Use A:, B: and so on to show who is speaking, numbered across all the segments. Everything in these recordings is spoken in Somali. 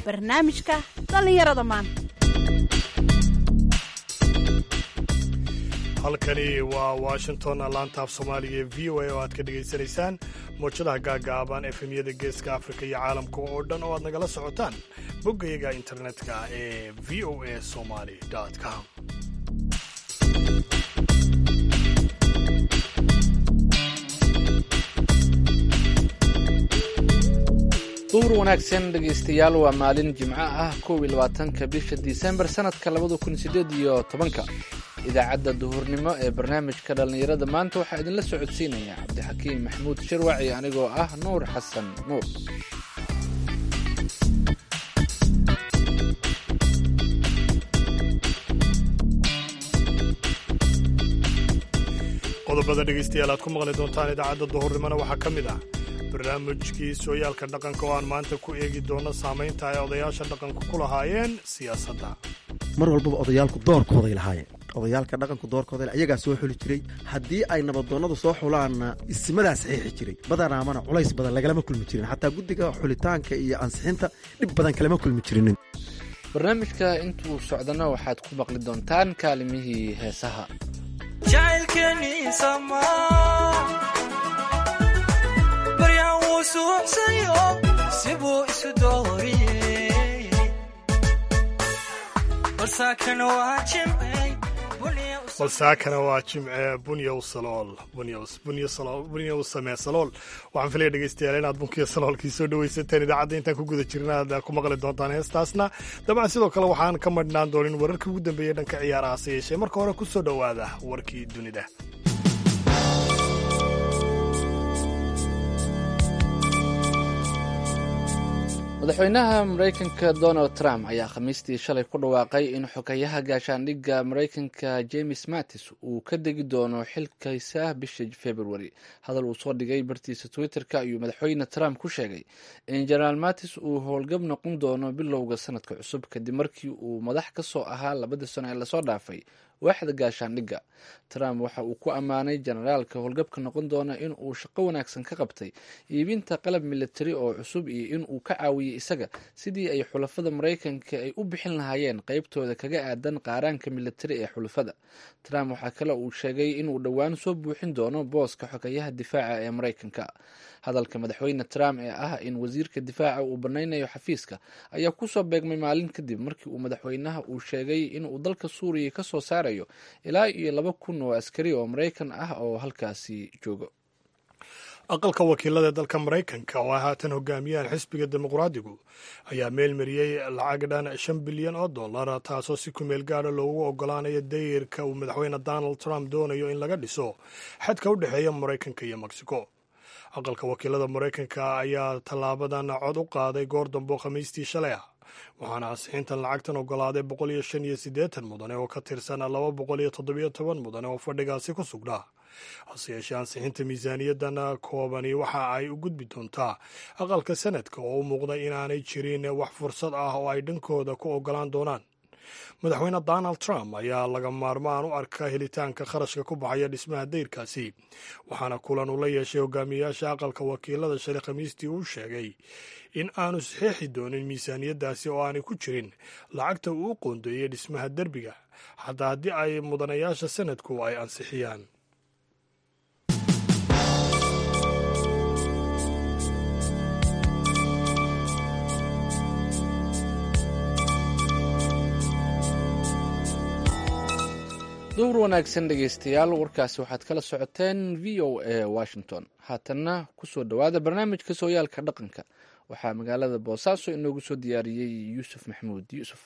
A: barnaamijka dhallinyarada maanta
B: halkani waa washington laantaaf soomaaliga ee v o a oo aad ka dhegaysanaysaan mowjadaha gaagaaban efemyada geeska afrika iyo caalamka oo dhan oo aad nagala socotaan boggayaga internetka ee v o a somaly com
C: duur wanaagsan dhegaystayaal waa maalin jimco ah kow iyo labaatanka bisha disembar sanadka labada kun sideed iyo tobanka idaacadda duhurnimo ee barnaamijka dhallinyarada maanta waxaa idinla socodsiinaya cabdixakiim maxamuud shirwaci anigoo ah nuur xasan nuur
B: qodobada dhegaystayaal aad ku maqli doontaan idaacadda duhurnimona waxaa ka mid ah barnaamijkii sooyaalka dhaqanka oo aan maanta ku eegi doono saamaynta ay odayaasha dhaqanku ku lahaayeen siyaasadda
D: mar walbaba odayaalku doorkooday lahaayeen odayaalka dhaqanku doorkooda ayagaa soo xuli jiray haddii ay nabadoonnadu soo xulaanna isimadaa saxiixi jiray badanaamana culays badan lagalama kulmi jirin xataa guddiga xulitaanka iyo ansixinta dhib badan kalama kulmi jirinin
C: barnaamijka intuu socdana waxaad ku maqli doontaan kaalimihii heesaha
B: balsaakana waa jimce bunyow salool bunyow samee salool waxaan filaya dhegaystayaal inaad bunkiya saloolkii soo dhawaysateen idaacadda intaan ku guda jirna aad ku maqli doontaan heestaasna dabcan sidoo kale waxaan ka madhnaan doonin wararkii ugu dambeeyey dhanka ciyaaraha se yeeshee marka hore ku soo dhowaada warkii dunida
C: madaxweynaha maraykanka donald trump ayaa khamiistii shalay ku dhawaaqay in xogayaha gaashaandhigga maraykanka james mattis uu ka degi doono xilkiisa bisha februari hadal uu soo dhigay bartiisa twitter-ka ayuu madaxweyne trump ku sheegay in jenaraal mattis uu howlgab noqon doono bilowga sanadka cusub kadib markii uu madax ka soo ahaa labadii sano ee lasoo dhaafay waaxda gaashaandhigga trump waxa uu ku ammaanay jenaraalka howlgabka noqon doona in uu shaqo wanaagsan ka qabtay iibinta qalab militari oo cusub iyo in uu ka caawiyey isaga sidii ay xulafada maraykanka ay u bixin lahaayeen qeybtooda kaga aadan qaaraanka militari ee xulafada trump waxaa kale uu sheegay inuu dhowaan soo buuxin doono booska xogayaha difaaca ee maraykanka hadalka madaxweyne trump ee ah in wasiirka difaaca uu banaynayo xafiiska ayaa kusoo beegmay maalin kadib markii uu madaxweynaha uu sheegay inuu dalka suuriya ka soo saarayo ilaa iyo laba kun oo askari oo maraykan ah oo halkaasi joogo
B: aqalka wakiilada dalka maraykanka oo ay haatan hogaamiyaan xisbiga dimuqraadigu ayaa meelmariyey lacag dhan shan bilyan oo dollar taasoo si kumeel gaadha loogu ogolaanayo dayirka uu madaxweyne donald trump doonayo in laga dhiso xadka u dhexeeya maraykanka iyo mexico aqalka wakiilada maraykanka ayaa tallaabadan cod u qaaday goor dambo khamiistii shalay ah waxaana ansixintan lacagtan ogolaaday boqol iyo shan iyo siddeetan mudane oo ka tirsan laba boqol iyo toddobiyo toban mudane oo fadhigaasi ku sugnaa hase yeeshee ansixinta miisaaniyadan koobani waxa ay u gudbi doontaa aqalka sanadka oo u muuqda inaanay jirin wax fursad ah oo ay dhankooda ku ogolaan doonaan madaxweyne donald trump ayaa laga maarmaan u arka helitaanka kharashka ku baxaya dhismaha dayrkaasi waxaana kulan uu la yeeshay hogaamiyayaasha aqalka wakiilada shalay khamiistii uu sheegay in aanu saxiixi doonin miisaaniyaddaasi oo aanay ku jirin lacagta uu u qoondeeyey dhismaha derbiga xataa haddii ay mudanayaasha sanadku ay ansixiyaan
C: duur wanaagsan dhegaystayaal warkaasi waxaad kala socoteen v o a washington haatanna kusoo dhowaada barnaamijka sooyaalka dhaqanka waxaa magaalada boosaaso inoogu soo diyaariyey yuusuf maxamuud yuusuf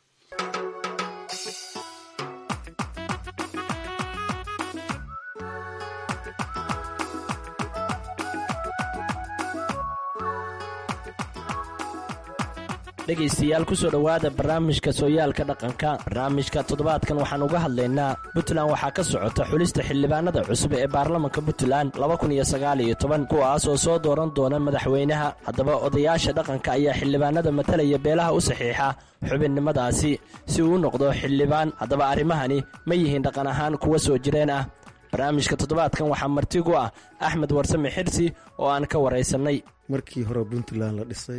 E: dhegaystayaal kusoo dhowaada barnaamijka sooyaalka dhaqanka barnaamijka toddobaadkan waxaan uga hadlaynaa puntland waxaa ka socota xulista xildhibaanada cusub ee baarlamanka puntland kuwaas oo soo dooran doona madaxweynaha haddaba odayaasha dhaqanka ayaa xildhibaanada matalaya beelaha u saxiixa xubinnimadaasi si uu u noqdo xildhibaan haddaba arrimahani ma yihiin dhaqan ahaan kuwa soo jireen ah barnaamijka toddobaadkan waxaa marti gu ah axmed warsame xirsi oo aan ka waraysannay
D: markii hore puntland la dhisay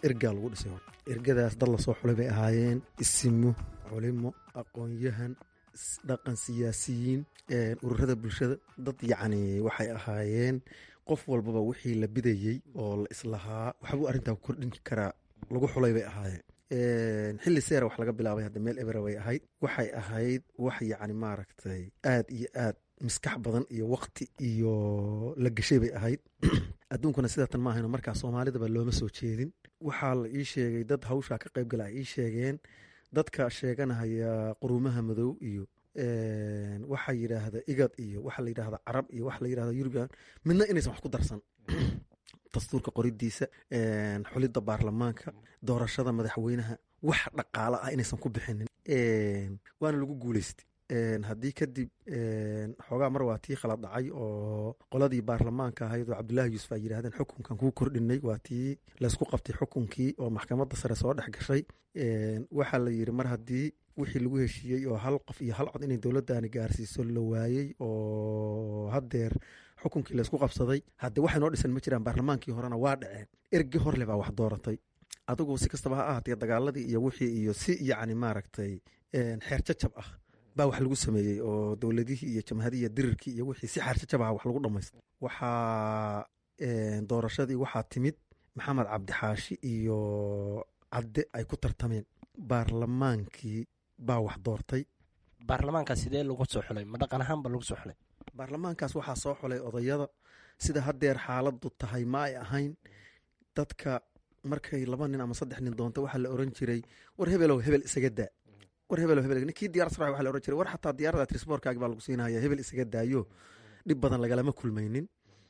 D: ergaa lagu dhisay hor ergadaas dad lasoo xulay bay ahaayeen isimo culimo aqoon-yahan dhaqan siyaasiyiin ururada bulshada dad yacni waxay ahaayeen qof walbaba wixii la bidayey oo la islahaa waxbuu arrintaa ku kordhin karaa lagu xulay bay ahaayeen xilli seera wax laga bilaabay hadda meel ebera way ahayd waxay ahayd wax yacni maaragtay aad iyo aad miskax badan iyo wakti iyo la geshay bay ahayd adduunkuna sidaatan ma ahayno markaa soomaalidaba looma soo jeedin waxaa la ii sheegay dad hawshaa ka qayb gala ay ii sheegeen dadka sheeganahaya quruumaha madow iyo waxaa yidhaahda igad iyo waxaa la yidhahda carab iyo waxa la yidhahda yurubian midna inaysan wax ku darsan dastuurka qoridiisa xulidda baarlamaanka doorashada madaxweynaha wax dhaqaalo ah inaysan ku bixinin waana lagu guuleystay haddii kadib xoogaa mar waa tii khala dhacay oo qoladii baarlamaanka ahayd oo cabdullaahi yuusuf ay yidhahdeen xukunkan kuu kordhinay waa tii laysku qabtay xukunkii oo maxkamadda sare soo dhex gashay waxaa la yidhi mar haddii wixii lagu heshiiyey oo hal qof iyo hal cod inay dowladdaani gaarsiiso la waayey oo haddeer xukunkii laysku qabsaday hadde waxay noo dhisan ma jiraan baarlamaankii horena waa dhaceen ergi horle baa wax dooratay adigu si kastaba ha ahaatee dagaaladii iyo wixii iyo si yacni maaragtay xeer jajab ah baa wax lagu sameeyey oo dowladihii iyo jamhadii iyo dirirkii iyo wixii si xeer jajab ah wax lagu dhamaystay waxaa doorashadii waxaa timid maxamed cabdixaashi iyo cadde ay ku tartameen baarlamaankii baa wax doortay
E: baarlamaanka sidee lagu soo xulay ma dhaqan ahaanba lagu soo xulay
D: baarlamaankaas waxaa soo xulay odayada sida haddeer xaaladdu tahay ma ay ahayn dadka markay laba nin ama saddex nin doonta waxaa la oran jiray war hebelow hebel isaga daa war hebelow hebel kii diyar sara waxa la oran jiray war xataa diyarada trisborkaagi baa lagu siinaya hebel isaga daayo dhib badan lagalama kulmaynin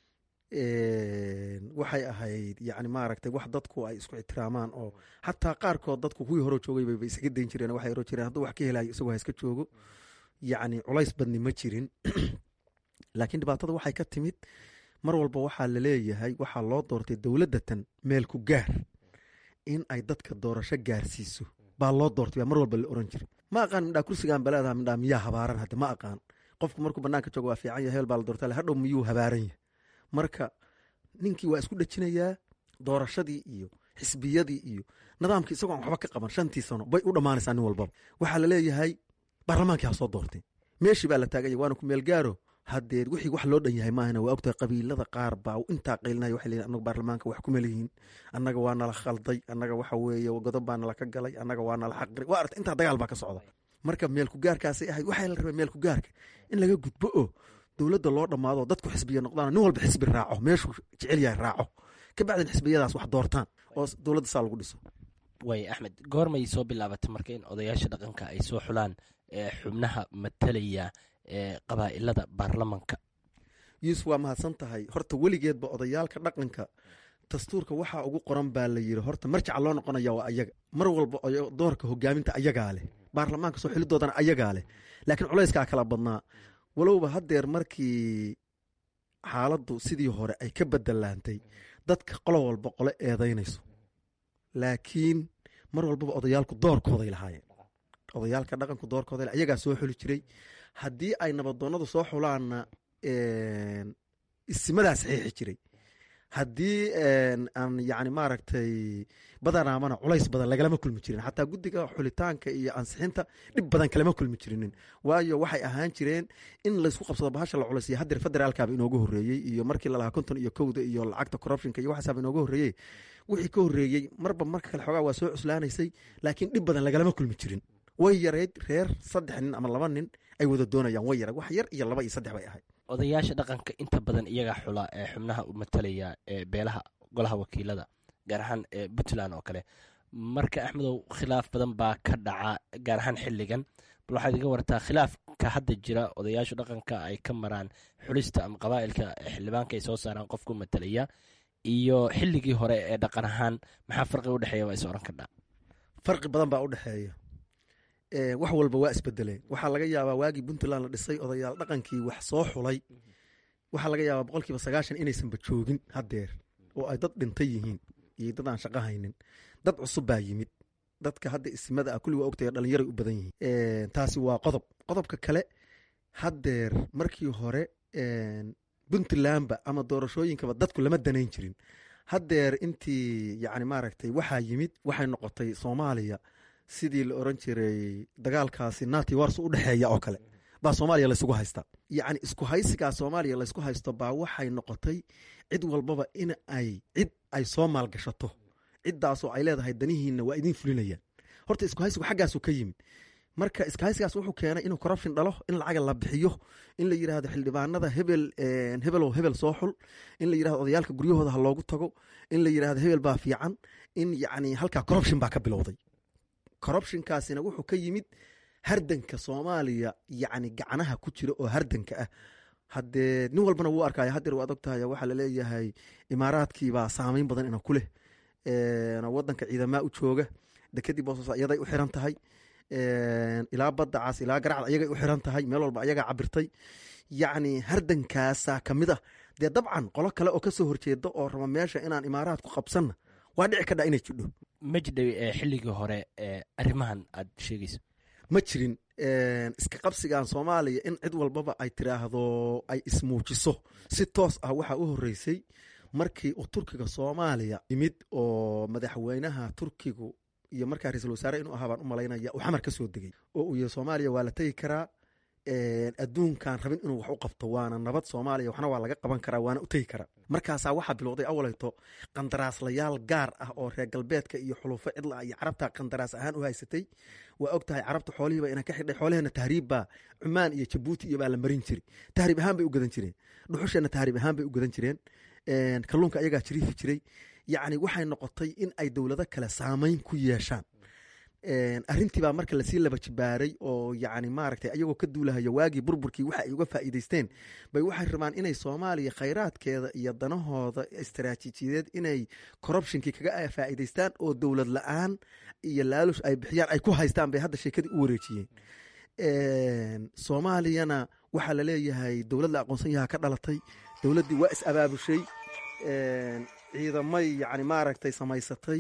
D: waxay ahayd yacni maaragtay wax dadku ay isku ixtiraamaan oo xataa qaarkood dadku kuwii hore joogay bayba isaga dayn jireen waxay oran jireen hadduu wax ka helayo isagoo ha iska joogo yacni culays badni ma jirin laakiin dhibaatada waxay ka timid mar walba waxaa laleeyahay waxaa loo doortay dowladdatan meel ku gaar in ay dadka doorasho gaarsiiso baa loo doortay baa mar walba la oran jiray ma aqaan midhaa kursigaan baleedaha midhaa miyaa habaaran hadda ma aqaan qofku markuu banaanka joogo waa fiican yahay hebel baa la doortay hadhow miyuu habaaran yahay marka ninkii waa isku dhejinayaa doorashadii iyo xisbiyadii iyo nidaamkii isagoo aan waxba ka qaban shantii sano bay u dhammaanaysaa nin walbaba waxaa laleeyahay baarlamaankii ha soo doortay meeshii baa la taaganya waana ku meel gaaro haddee wixii wax loo dhan yahay maahana waa ogtahay qabiilada qaar baa intaa qaylinaya waxay leeyihin annaga baarlamaanka wax kuma leeyihiin annaga waa nala khalday annaga waxa weeye godob baa nala ka galay annaga waa nala xaqri waa arta intaa dagaal baa ka socda marka meelku gaarkaasay ahayd waxaa la rabay meelku gaarka in laga gudbo oo dowladda loo dhammaado dadku xisbiya noqdaan nin walba xisbi raaco meeshuu jecel yahay raaco ka bacdin xisbiyadaas wax doortaan oo dowladda saa lagu dhiso
E: way axmed goormay soo bilaabatay marka in odayaasha dhaqanka ay soo xulaan xubnaha matalaya ee qabaa'ilada baarlamanka
D: yuusuf waa mahadsan tahay horta weligeedba odayaalka dhaqanka dastuurka waxaa ugu qoran baa la yiri horta marjaca loo noqonaya waa ayaga mar walba doorka hogaaminta ayagaa leh baarlamaanka soo xilidoodana ayagaa leh laakiin culayskaa kala badnaa walowba haddeer markii xaaladdu sidii hore ay ka bedelaantay dadka qolo walba qole eedaynayso laakiin mar walbaba odayaalku doorkooday lahaayeen odayaalka dhaqanku doorkooda ayagaa soo xuli jiray haddii ay nabadoonadu soo xulaanna isimadaa saxiixi jiray haddii aan yani maaragtay badanaamana culays badan lagalama kulmi jirin xataa guddiga xulitaanka iyo ansixinta dhib badan kalama kulmi jirinin waayo waxay ahaan jireen in laysku qabsado bahasha la culaysiyo haddeer federaalkaba inooga horreeyey iyo markii lalahaa konton iyo kowda iyo lacagta corruptionka iyo waxaasaaba inooga horreeyey wixii ka horreeyey marba marka kale xoogaa waa soo cuslaanaysay laakiin dhib badan lagalama kulmi jirin way yarayd reer saddex nin ama laba nin ay wada doonayaan way yarayd wax yar iyo laba iyo saddex bay ahayd
E: odayaasha dhaqanka inta badan iyagaa xula ee xubnaha u matalaya ee beelaha golaha wakiilada gaar ahaan ee puntland oo kale marka axmedow khilaaf badan baa ka dhaca gaar ahaan xilligan bal waxaad iga wartaa khilaafka hadda jira odayaashu dhaqanka ay ka maraan xulista ama qabaa'ilka xildhibaanka ay soo saaraan qofku matalaya iyo xilligii hore ee dhaqan ahaan maxaa farqi udhexeeya waa is oran kardhaa
D: farqi badan baa udhexeeya wax walba waa isbedeleen waxaa laga yaabaa waagii puntland la dhisay odayaal dhaqankii wax soo xulay waxaa laga yaabaa boqolkiiba sagaashan inaysanba joogin haddeer oo ay dad dhintay yihiin iyo dad aan shaqo haynin dad cusub baa yimid dadka hadda isimada ah kulli waa ogtay dhalinyaray u badan yihiin taasi waa qodob qodobka kale haddeer markii hore puntlandba ama doorashooyinkaba dadku lama danayn jirin haddeer intii yacni maaragtay waxaa yimid waxay noqotay soomaaliya sidii la oran jiray dagaalkaasi nati wars u dhexeeya oo kale baa soomaaliya laysugu haystaa yacni isku haysigaa soomaaliya laysku haysto baa waxay noqotay cid walbaba in ay cid ay soo maalgashato ciddaasoo ay leedahay danihiinna waa idiin fulinayaan horta isku haysigu xaggaasu ka yimid marka iskahaysigaas wuxuu keenay inuu corruption dhalo in lacaga la bixiyo in la yidhaahdo xildhibaanada hebel hebelow hebel soo xul in la yidhahdo odayaalka guryahooda ha loogu tago in la yidhahdo hebel baa fiican in yacni halkaa corruption baa ka bilowday corruptionkaasina wuxuu ka yimid hardanka soomaaliya yacni gacnaha ku jira oo hardanka ah haddee nin walbana wuu arkaya haddeer waad ogtahay waxaa laleeyahay imaaraadkiibaa saameyn badan ina ku leh wadanka ciidamaa u jooga dekadii boosas iyaday u xiran tahay ilaa baddacaas ilaa garacda ayagay u xiran tahay meel walba ayagaa cabirtay yacni hardankaasaa ka mid ah dee dabcan qolo kale oo kasoo horjeeda oo raba meesha inaan imaaraadku qabsanna waa dhici kadha inay jidho
E: ma jidhay ee xilligii hore ee arrimahan aad sheegayso
D: ma jirin iska qabsigan soomaaliya in cid walbaba ay tiraahdo ay ismuujiso si toos ah waxaa u horeysay markii uu turkiga soomaaliya yimid oo madaxweynaha turkigu iyo markaa ra-iisul wasaare inuu ahaa baan u malaynaya uu xamar ka soo degay oo uu yihi soomaaliya waa la tegi karaa adduunkan rabin inuu wax u qabto waana nabad soomaaliya waxna waa laga qaban karaa waana u tegi karaa markaasaa waxaa bilowday awaleyto qandaraaslayaal gaar ah oo reer galbeedka iyo xulufo cidla iyo carabta qandaraas ahaan u haysatay waa og tahay carabta xoolihiiba ina ka xidhay xoolaheena tahriibbaa cumaan iyo jabuuti iyo baa la marin jiri tahriib ahaan bay u gadan jireen dhuxusheena tahriib ahaan bay u gadan jireen kalluunka ayagaa jiriifi jiray yacni waxay noqotay in ay dowlado kale saameyn ku yeeshaan arrintiibaa marka lasii laba jibaaray oo yacni maaragtay ayagoo ka duulahaya waagii burburkii waxa ay uga faa'iideysteen bay waxay rabaan inay soomaaliya khayraadkeeda iyo danahooda istaraatiijiyadeed inay corruptionkii kaga faa'iideystaan oo dowlad la-aan iyo laalush ay bixiyaan ay ku haystaan bay hadda sheekadii u wareejiyeen soomaaliyana waxaa laleeyahay dowlad la aqoonsan yaha ka dhalatay dowladdii waa is abaabushay ciidamay yacni maaragtay samaysatay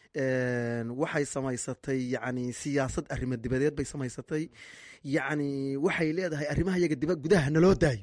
D: waxay samaysatay yacni siyaasad arrimo dibadeed bay samaysatay yacni waxay leedahay arrimaha yaga diba gudaha naloo daayo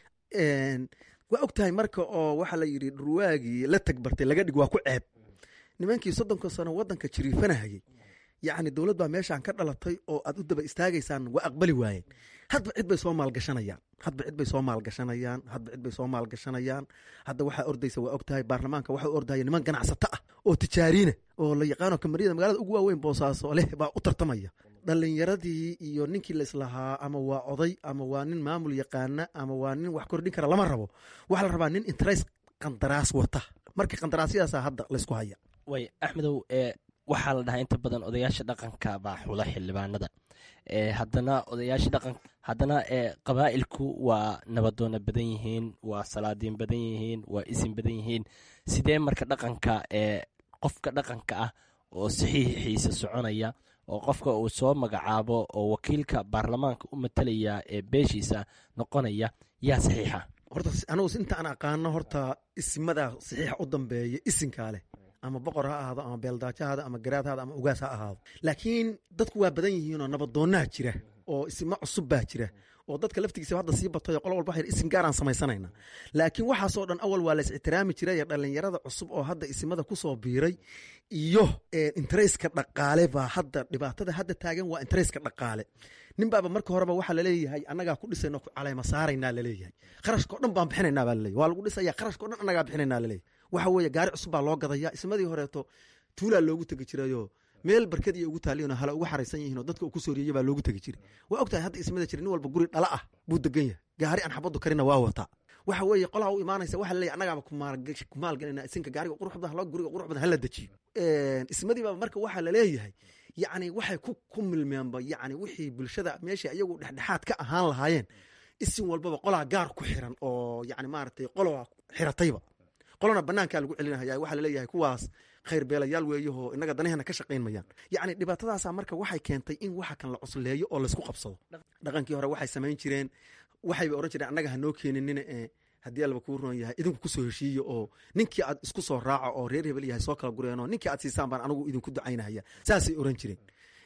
D: waa og tahay marka oo waxaa la yidhi dhurwaagii la tagbartay laga dhig waa ku ceeb nimankii soddonka sano waddanka jiriifanahayay yacni dowlad baa meeshaan ka dhalatay oo aad u daba istaagaysaan waa aqbali waayeen hadba cid bay soo maalgashanayaan hadba cid bay soo maalgashanayaan hadba cid bay soo maalgashanayaan hadda waxaa ordaysa waa og tahay baarlamaanka waxa u ordaya niman ganacsato ah oo tijaariina oo la yaqaano kamariyada magaalada ugu waaweyn boosaaso leh baa u tartamaya dhalinyaradii iyo ninkii laislahaa ama waa oday ama waa nin maamul yaqaana ama waa nin wax kordhin kara lama rabo waxaa la rabaa nin interes qandaraas wata marka qandaraasyadaasa hadda laysku haya
E: way axmedow ee waxaa la dhahaa inta badan odayaasha dhaqanka baa xula xildhibaanada haddana odayaasha dhaqan haddana qabaa'ilku waa nabadoona badan yihiin waa salaadiin badan yihiin waa isin badan yihiin sidee marka dhaqanka ee qofka dhaqanka ah oo saxiixiisa soconaya oo qofka uu soo magacaabo oo wakiilka baarlamaanka u matalaya ee beeshiisa noqonaya yaa saxiixa
D: horta anugu inta aan aqaano horta ismadaa saxiixa u dambeeya isinkaa leh ama boqor ha ahaado ama beeldaajahaada ama garaadhaada ama ugaas ha ahaado laakiin dadku waa badan yihiinoo nabadoonnaa jira oo isma cusub baa jira oo dadka laftigiisa hadda sii batayo qolo walba waxay isim gaaraan samaysanayna laakiin waxaasoo dhan awal waa la is ixtiraami jiray ee dhallinyarada cusub oo hadda isimada kusoo biiray iyo intereyska dhaqaale baa hadda dhibaatada hadda taagan waa intereyska dhaqaale nin baaba marka horeba waxaa laleeyahay annagaa ku dhisayno ku caleyma saaraynaa laleeyahay qarashkao dhan baan bixinaynaa baa laleeyahy waa lagu dhisaya qarashkao dhan annagaa bixinaynaa laleeyahay waxa weeye gaari cusub baa loo gadaya ismadii horeeto tuulaa loogu tegi jirayoo meel barkad iyo ugu taaliyon hala ugu xaraysan yihiin oo dadka uu ku sooriyey baa loogu tegi jiray waa ogtahay hadda ismada jira nin walba guri dhala ah buu degan yahay gaari aan xabadu karina waa wataa waxa weeye qolaha u imaanaysa waxa laleeyahy annagaaba ku maalgelinaa isinka gaariga qurux badan halo guriga qurux badan hala dejiyo ismadiiba marka waxaa laleeyahay yacni waxay ku ku milmeenba yacni wixii bulshada meeshii ayagu dhexdhexaad ka ahaan lahaayeen isin walbaba qolaa gaar ku xiran oo yacni maaragtay qoloa xiratayba qolona banaankaa lagu celinahaya waxaa laleeyahay kuwaas khayr beelayaal weeyahoo inaga danaheena ka shaqayn mayaan yacni dhibaatadaasa marka waxay keentay in waxa kan la cusleeyo oo laysku qabsado dhaqankii hore waxay samayn jireen waxayba ohan jireen annaga hanoo keeninina ee haddii alba kuu roon yahay idinku kusoo heshiiyo oo ninkii aad isku soo raaco oo reer hebel yahay soo kala gureenoo ninkii aad siisaan baan anigu idinku ducaynahaya saasay oran jireen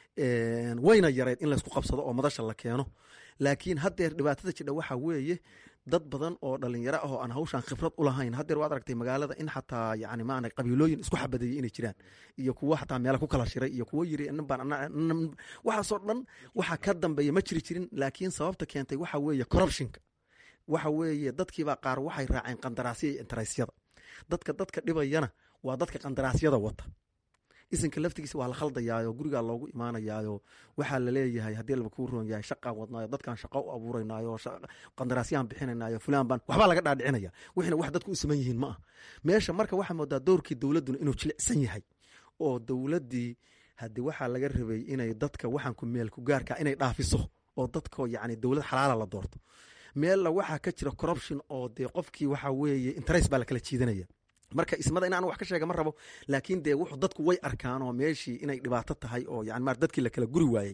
D: wayna yareyd in laysku qabsado oo madasha la keeno laakiin haddeer dhibaatada jidha waxaa weeye dad badan oo dhalinyaro ah oo aan hawshan khibrad u lahayn haddeer waad aragtay magaalada in xataa yani maana qabiilooyin isku xabadeeyey inay jiraan iyo kuwo xataa meela ku kala shiray iyo kuwo yiri nin baan waxaasoo dhan waxaa ka dambeeya ma jiri jirin laakiin sababta keentay waxa weeye corruptionka waxa weeye dadkiibaa qaar waxay raaceen qandaraasya iyo interaysyada dadka dadka dhibayana waa dadka qandaraasyada wata isinka laftigiisa waa la khaldayaayo gurigaa loogu imaanayaayo waxaa laleeyahay haddii laba kuu roon yahay shaqaan wadnaayo dadkaan shaqo u abuuranaayo qandaraasyaan bixinanayo fulaan baan waxbaa laga dhaadhicinaya wixina wax dadku u saman yihiin ma ah meesha marka waxaa moodaa dowrkii dowladduna inuu jilicsan yahay oo dowladdii haddii waxaa laga rabay inay dadka waxaan ku meel ku gaarka inay dhaafiso oo dadko yacni dowlad xalaala la doorto meella waxaa ka jira corruption oo dee qofkii waxaa weeye interest baa lakala jiidanaya marka ismada in aan wax ka sheega ma rabo laakiin dee wuxuu dadku way arkaan oo meeshii inay dhibaato tahay oo yani mar dadkii la kala guri waayey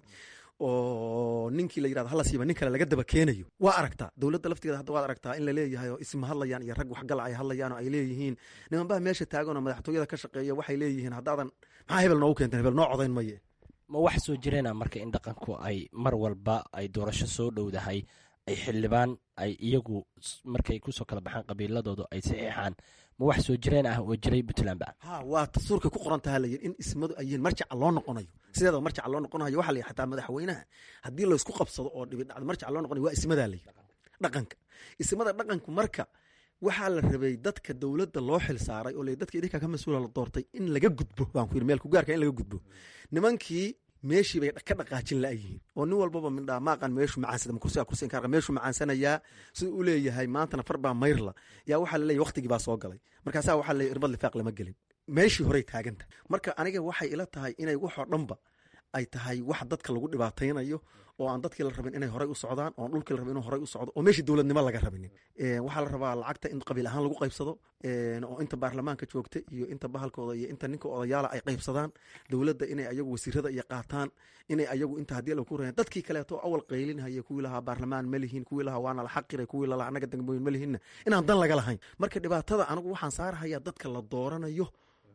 D: oo ninkii la yirahdo hala siiba nin kale laga daba keenayo waa aragtaa dowladda laftigeeda hadda waad aragtaa in la leeyahay oo isma hadlayaan iyo rag waxgala ay hadlayaan oo ay leeyihiin nimanbaha meesha taagan oo madaxtooyada ka shaqeeya waxay leeyihiin haddaadan maxaa hebel noogu keenteen hebel noo codayn maye
E: ma wax soo jireena marka in dhaqanku ay mar walba ay doorasho soo dhowdahay ay xildhibaan ay iyagu markay kusoo kala baxaan qabiiladoodu ay saxiixaan ma wax soo jireen ah oo jiray puntland ba
D: ha waa dastuurkay ku qoran taha layihi in ismadu ayiin marjaca loo noqonayo sideedaba marjaca loo noqonayo waxa la yihi xataa madaxweynaha haddii laysku qabsado oo dhibi dhacdo marjaca loo noqonayo waa ismadaa la yihi dhaqanka ismada dhaqanku marka waxaa la rabay dadka dowladda loo xil saaray oo le dadka idinkaa ka mas-uula la doortay in laga gudbo baan ku yidhi meel kugaarka in laga gudbo nimankii meeshii bay ka dhaqaajin la'yihiin oo nin walbaba mindhaa maaqan meeshu macaansada ma kursiga kursi inkaarqa meeshu macaansanayaa siduu u leeyahay maantana far baa mayrla yaa waxaa laleeyahy waqtigii baa soo galay markaasaa waxaa laleeyahy irbad lifaaq lama gelin meeshii horey taaganta marka aniga waxay ila tahay inay waxoo dhanba ay tahay wax dadka lagu dhibaataynayo oo aan dadkii la rabin inay horey u socdaan oon dhulkii la rabin inuu horey u socdo oo meeshii dowladnimo laga rabinin waxaa la rabaa lacagta in qabiil ahaan lagu qaybsado oo inta baarlamaanka joogta iyo inta bahalkooda iyo inta ninka odayaala ay qaybsadaan dowladda inay ayagu wasiirada iyo qaataan inay ayagu inta haddii lagu rayan dadkii kaleeto awal qaylinhaya kuwii lahaa baarlamaan ma lihin kuwii lahaa waana la xaqiray kuwii lalahaa annaga degmooyin ma lihinna inaan dan laga lahayn marka dhibaatada anigu waxaan saarahayaa dadka la dooranayo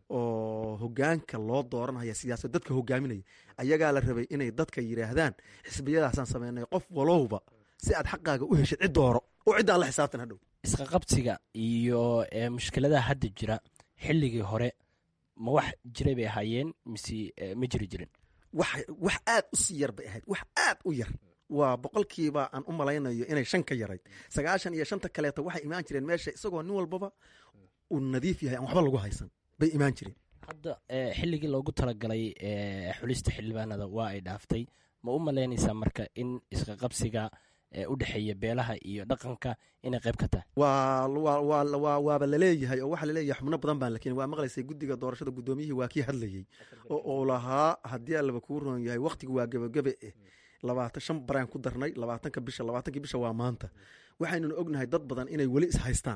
D: oo hogaanka loo dooranaya siyaasad dadka hogaaminaya ayagaa la rabay inay dadka yidhaahdaan xisbiyadaasaan sameynay qof walowba si aad xaqaaga u heshid cid dooro oo ciddaan la xisaabtan hadhow
E: isqaqabsiga iyo mushkiladaha hadda jira xilligii hore ma wax jiray bay ahaayeen mise ma jiri jirin
D: wax aad u sii yar bay ahayd wax aad u yar waa boqolkiiba aan u malaynayo inay shan ka yarayd sagaashan iyo shanta kaleeto waxay imaan jireen meesha isagoo nin walbaba uu nadiif yahay aan waxba lagu haysan bay imaan jireen
E: hadda xilligii loogu talagalay xulista xildhibaanada waa ay dhaaftay ma u malaynaysaa marka in isqaqabsiga u dhexeeya beelaha iyo dhaqanka inay qayb ka tahay
D: waaba laleeyahay oo waxaa laleeyahay xubno badan baan lakin waa maqlaysay guddiga doorashada guddoomiyihii waa kii hadlayey oo uu lahaa haddii allaba kuu roon yahay wakhtigu waa gebagabe eh labaatan shan baraan ku darnay labaatanka bisha labaatankii bisha waa maanta waxaynuna ognahay dad badan inay weli ishaystaan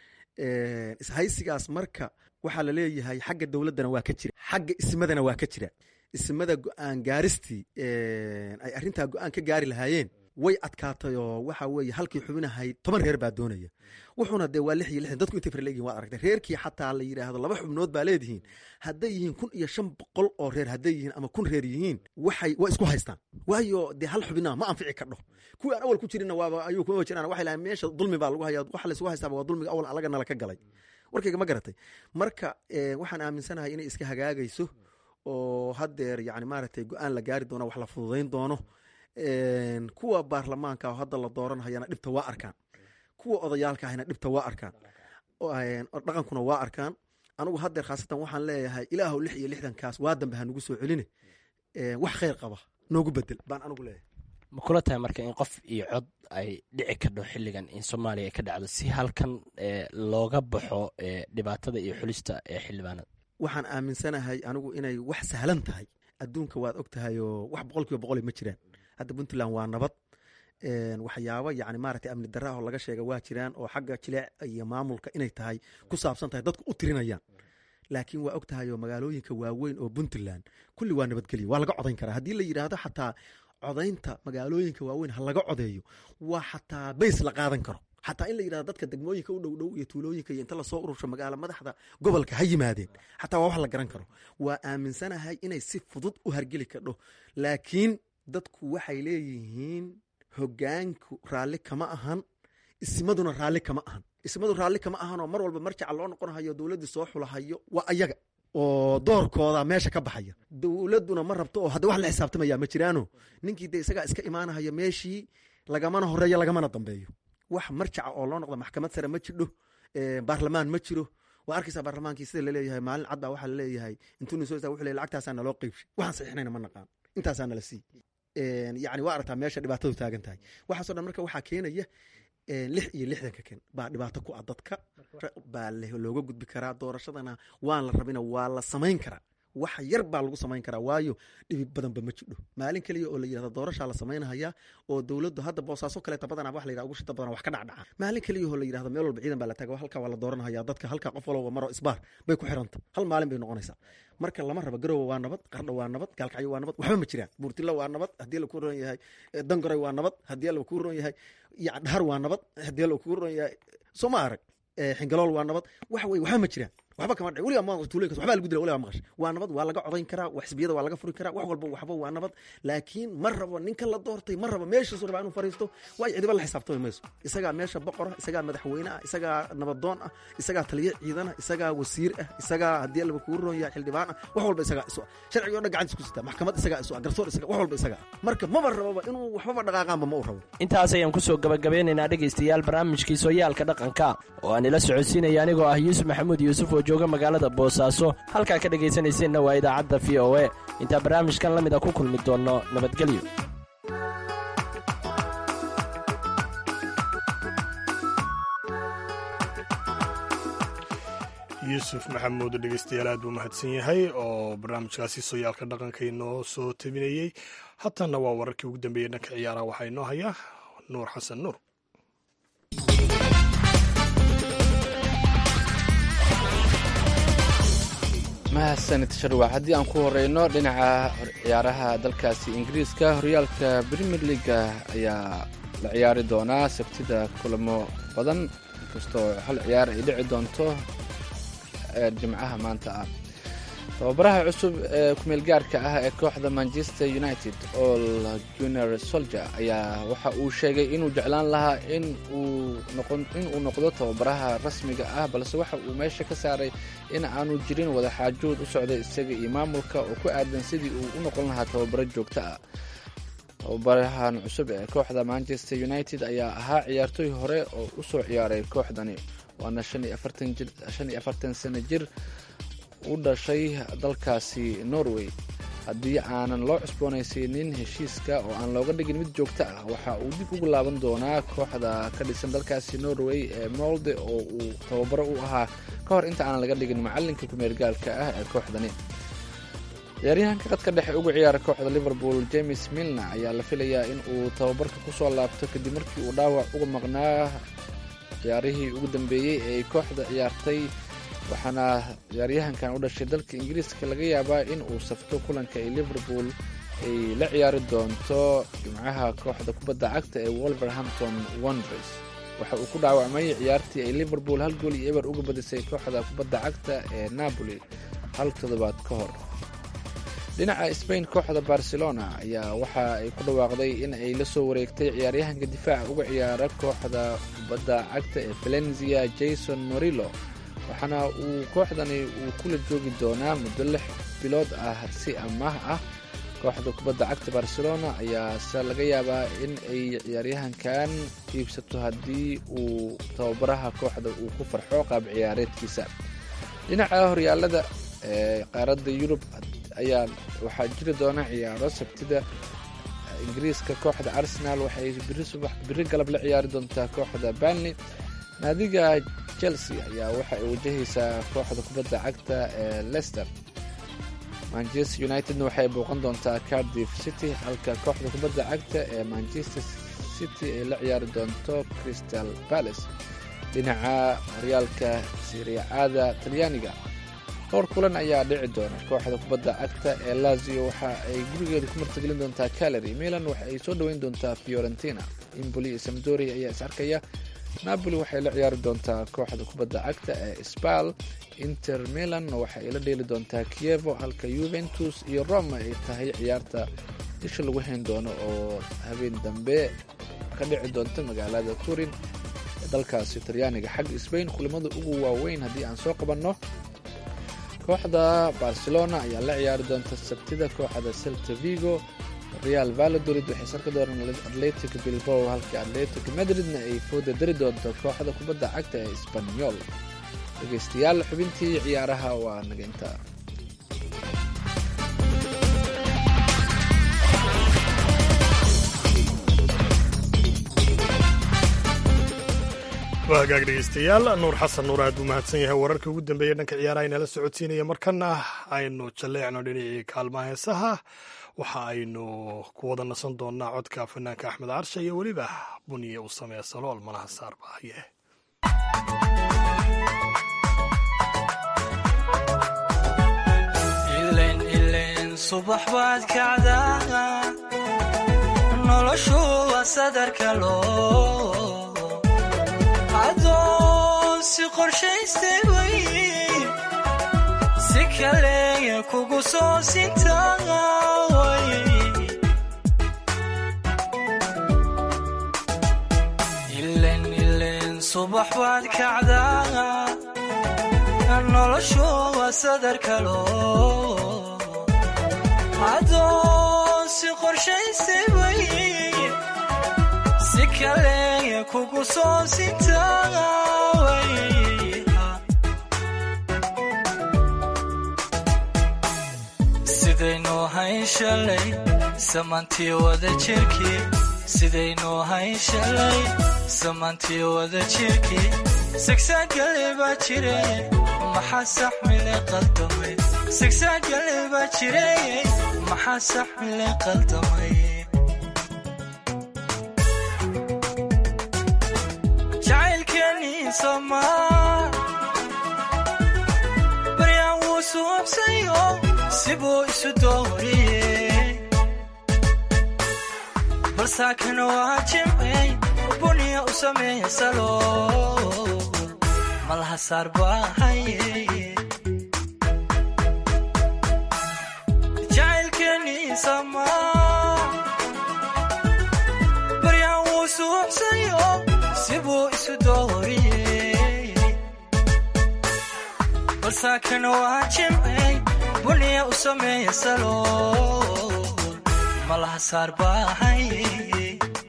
D: ishaysigaas marka waxaa laleeyahay xagga dowladdana waa ka jira xagga ismadana waa ka jira ismada go-aan gaaristii ay arrintaa go-aan ka gaari lahaayeen way adkaatay oo waxa weeye halkii xubinahayd toban reer baa doonaya wuxuuna dee waa lix iyo lixdan dadku intay far leeyihin waad aragtay reerkii xataa la yidhaahdo laba xubnood baa leedihiin hadday yihiin kun iyo shan boqol oo reer hadday yihiin ama kun reer yihiin waxay waa isku haystaan waayo dee hal xubina ma anfici kadho kuwii aan awal ku jirinna waaba ayuu kuma jiraan waxay lahayn meesha dulmi baa lagu hayaa waxa laysugu haystaaba waa dulmiga awal alaga nala ka galay warkayga ma garatay marka waxaan aaminsanahay inay iska hagaagayso oo haddeer yani maaragtay go-aan la gaari doono wax la fududayn doono kuwa baarlamaanka oo hadda la dooranhayana dhibta waa arkaan kuwa odayaalka ahna dhibta waa arkaan dhaqankuna waa arkaan anigu haddeer khaasatan waxaan leeyahay ilaahu lix iyo lixdankaas waa dambe ha nagu soo celine wax khayr qaba noogu bedel baan anigu leeyahay
E: ma kula tahay marka in qof iyo cod ay dhici kadho xilligan in soomaaliya ay ka dhacdo si halkan looga baxo dhibaatada iyo xulista ee xildhibaanada
D: waxaan aaminsanahay anigu inay wax sahlan tahay adduunka waad og tahay oo wax boqol kiiba boqol ma jiraan hadda puntland waa nabad waxyaabo yani maaragtay amni darra oo laga sheega waa jiraan oo xagga jileec iyo maamulka inay tahay ku saabsan tahay dadku u tirinayaan laakiin waa og tahay oo magaalooyinka waaweyn oo puntland kulli waa nabadgelyo waa laga codayn karaa haddii la yidhaahdo xataa codaynta magaalooyinka waaweyn ha laga codeeyo waa xataa bays la qaadan karo xataa in la yidhahdo dadka degmooyinka u dhow dhow iyo tuulooyinka iyo inta lasoo urursho magaalo madaxda gobolka ha yimaadeen xataa waa wax la garan karo waa aaminsanahay inay si fudud u hargeli kadho laakiin dadku waxay leeyihiin hogaanku raalli kama ahan ismaduna raalli kama ahan ismadu raalli kama ahanoo mar walba marjaca loo noqonhayo dowladdii soo xulahayo waa ayaga oo doorkooda meesha ka baxaya dowladduna ma rabto oo hadda wax la xisaabtamaya ma jiraano ninkii de isagaa iska imaanahaya meeshii lagamana horeeyo lagamana dambeeyo wax marjaca oo loo noqdo maxkamad sare ma jidho baarlamaan ma jiro waa arkaysaa baarlamaankii sida laleeyahay maalin cadbaa waxaa laleeyahay intuu nin soo istaa wuxuu leeyahay lacagtaasaa naloo qeybshay waxaan saxiixnayna ma naqaan intaasaa nala sii yacni waa aragtaa meesha dhibaatadu taagan tahay waxaasoo dhan marka waxaa keenaya lix iyo lixdanka ken baa dhibaato ku ah dadka baa looga gudbi karaa doorashadana waan la rabina waa la samayn karaa wax yar baa lagu samayn karaa waayo dhibi badanba ma jidho maalin keliya oo la yidhahdo doorashaa la samaynahaya oo dowladdu hadda boosaaso kaleeta badanaa wax la yidhahdo ugu shita badan wax ka dhacdhaca maalin keliya oo la yidhahdo meel walba ciidan baa la taga halkaa waa la dooranahaya dadka halkaa qof walba maro isbaar bay ku xiranta hal maalin bay noqonaysaa marka lama rabo garowe waa nabad qardho waa nabad gaalkacyo waa nabad waxba ma jiraan buurtilo waa nabad haddii la ku ron yahay dangoray waa nabad haddii la ku ron yahay dhahar waa nabad haddii la ku ron yahay soo ma arag xingalool waa nabad waxa weye waxba ma jiraan waxba kama dhaci weligaa maqash tuulooyinkas waxbaa lagu dila weligaa maqash waa nabad waa laga codayn karaa wax xisbiyada waa laga furi karaa wax walba waxba waa nabad laakiin ma rabo ninka la doortay ma rabo meeshiisu rabaa inuu fariisto waayo cidiba la xisaabtami mayso isagaa meesha boqor ah isagaa madaxweyne ah isagaa nabadoon ah isagaa taliye ciidan ah isagaa wasiir ah isagaa haddii alaba kugu roon yahay xildhibaan ah wax walba isagaa isu ah sharciga o dhan gacantiis ku sitaa maxkamad isagaa isu ah garsoor isaga wax walba isagaa ah marka maba raboba inuu waxbaba dhaqaaqaanba ma u rabo
E: intaas ayaan kusoo gabagabeynaynaa dhegaystayaal barnaamijkii sooyaalka dhaqanka oo aan ila socodsiinaya anigoo ah yuusuf maxamuud yuusuf oo jooga magaalada boosaaso halkaa ka dhegaysanayseena waa idaacadda v o e intaa barnaamijkan la mida ku kulmi doonno nabadgelyo
B: yuusuf maxamuud dhegeystayaal aad buu mahadsan yahay oo barnaamijkaasi sooyaalka dhaqanka inoo soo tabinayey hatanna waa wararkii ugu dambeeyey dhanka ciyaaraha waxaa inoo hayaa nuur xasan nuur
C: mahadsanid sharwac haddii aan ku horeyno dhinaca ciyaaraha dalkaasi ingiriiska horyaalka premier leaga ayaa la ciyaari doonaa sabtida kulamo badan inkastoo hal ciyaar ay dhici doonto jimcaha maanta ah tababaraha cusub ee kumeel gaarka ah ee kooxda manchester united ol junior soldier ayaa waxa uu sheegay inuu jeclaan lahaa in uu noqdo tababaraha rasmiga ah balse waxa uu meesha ka saaray in aanu jirin wadaxaajood u socda isaga iyo maamulka oo ku aadan sidii uu u noqon lahaa tababaro joogto ah tababarahan cusub ee kooxda manchester united ayaa ahaa ciyaartooy hore oo u soo ciyaaray kooxdani waana shan iyo afartan sano jir u dhashay dalkaasi norway haddii aanan loo cusboonaysiinin heshiiska oo aan looga dhigin mid joogto ah waxa uu dib ugu laaban doonaa kooxda ka dhisan dalkaasi norway ee molde oo uu tababaro u ahaa ka hor inta aanan laga dhigin macalinka kumeergaalka ah ee kooxdani ciyaaryahanka qadka dhexe ugu ciyaara kooxda liverpool james milna ayaa la filayaa in uu tababarka kusoo laabto kadib markii uu dhaawac uga maqnaa ciyaarihii ugu dambeeyey ee ay kooxda ciyaartay waxaana ciyaaryahankan u dhashay dalka ingiriiska laga yaabaa in uu safto kulanka ay liverpool ay la ciyaari doonto jimcaha kooxda kubadda cagta ee wolverhampton wonders waxa uu ku dhaawacmay ciyaartii ay liverpool hal gool iyo eber uga badisay kooxda kubadda cagta ee napoli hal toddobaad ka hor dhinaca sbain kooxda barcelona ayaa waxa ay ku dhawaaqday in ay la soo wareegtay ciyaaryahanka difaaca uga ciyaara kooxda kubadda cagta ee valencia jason morillo waxaana uu kooxdani uu kula joogi doonaa muddo lix bilood ah si amaah ah kooxda kubadda cagta barcelona ayaase laga yaabaa in ay ciyaaryahankan iibsato haddii uu tababaraha kooxda uu ku farxo qaab ciyaareedkiisa dhinaca horyaalada ee qaaradda yurub ayaa waxaa jiri doona ciyaaro sabtida ingiriiska kooxda arsenal waxay biri galab la ciyaari doontaa kooxda banley naadiga chelsea ayaa waxa ay wajahaysaa kooxda kubadda cagta ee lester manchester unitedna waxay booqan doontaa cardiff city halka kooxda kubadda cagta ee manchester city ay la ciyaari doonto crystal palace dhinaca horyaalka siriacada talyaaniga dhowr kulan ayaa dhici doona kooxda kubadda cagta ee lazio waxa ay gurigeeda ku martagelin doontaa calary milan waxa ay soo dhoweyn doontaa fiorentina imboli iyo samdori ayaa is arkaya napoli waxay la ciyaari doontaa kooxda kubadda cagta ee sbal inter milan waxay la dheeli doontaa kievo halka juventus iyo roma ay tahay ciyaarta isha lagu hayn doono oo habeen dambe ka dhici doonta magaalada turin ee dalkaasi talyaaniga xagga sbain kulamada ugu waaweyn haddii aan soo qabanno kooxda barcelona ayaa la ciyaari doonta sabtida kooxda celta vigo real valladolid waxay sarka doonaan atletic bilbao halka atletic madridna ay fooda dari doonto kooxda kubadda cagta ee sbanyol dhegeystayaal xubintii ciyaaraha waa naga intaa
B: waa hagaag dhegeystayaal nuur xasan nuur aad buu mahadsan yahay wararkii ugu dambeeyey dhanka ciyaaraha inala socodsiinaya markana aynu jalleecno dhinacii kaalmaha heesaha waxa aynu ku wada nasan doonaa codka fanaanka axmed carsha iyo weliba buniye u sameeya salool malaha saarbaaye
F: subax baad kacdaa noloshu waa sadarka loo adoon si qorshaystay way si kaleya kugu soo sintaaway ilen ilen subax baad kacdaa noloshu waa sadarka loo adoon si qorshaystay way si kaleya kugu soo sintaaway sidaynu hayn shalay samantii wada jirkii sidaynu hayn shalay samantii wada jirkii sagsaagale baa jire maxaa saxmile qaldamay sagsaagale baa jire maxaa saxmile qaldamay jacaylkeenii somaa baryaan wuu suubsayo sibuu isu dooriyey balsaakana waa jimcey buniya u sameeya salo malaha saar baahaye jacaylkeenii samaa baryaan wuu suubsayo sibuu isu dooriyey balsaakana waa jimcey buniya u sameeya salo malaha saar baahaye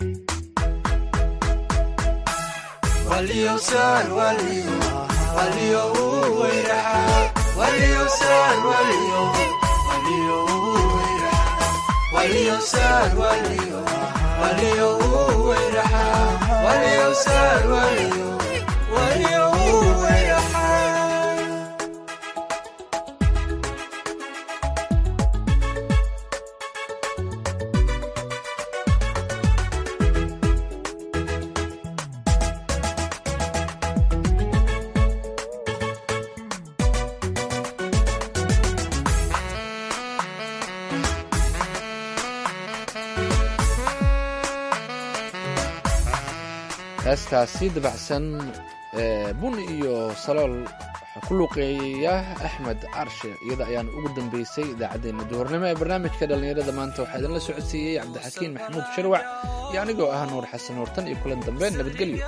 C: heestaasi dabacsan ee bun iyo salool waxaa ku luuqeeya axmed carshe iyada ayaana ugu dambeysay idaacaddeenna duhurnimo ee barnaamijka dhallinyarada maanta waxaa idinla socodsiiyey cabdixakiin maxamuud sharwac iyo anigoo ah nuur xasan nuurtan iyo kulan dambe nabadgelyo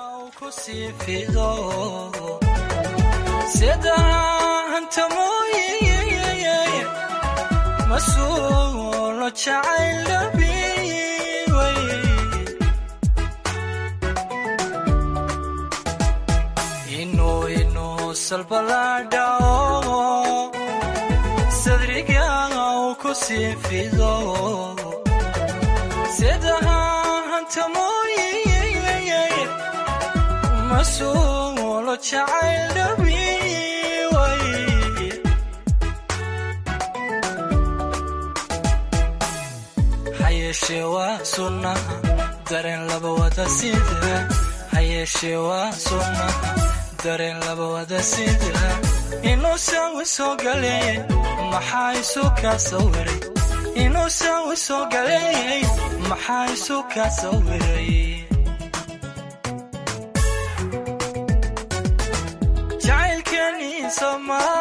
F: masuulo jacayl dhabiway inuu inuu salbalaadhao sadriga uu ku sii fido sidaha hantamooye masuulo jacayl dhabiway hayeeshee waa sunnaha dareen laba wada sida hayeeshee waa sunnaha dareen laba wada sida inuu saawi soo galeeyey maxaa isu kaa sawiray inuu saawi soo galeeyey maxaa isu kaa sawiray soomaa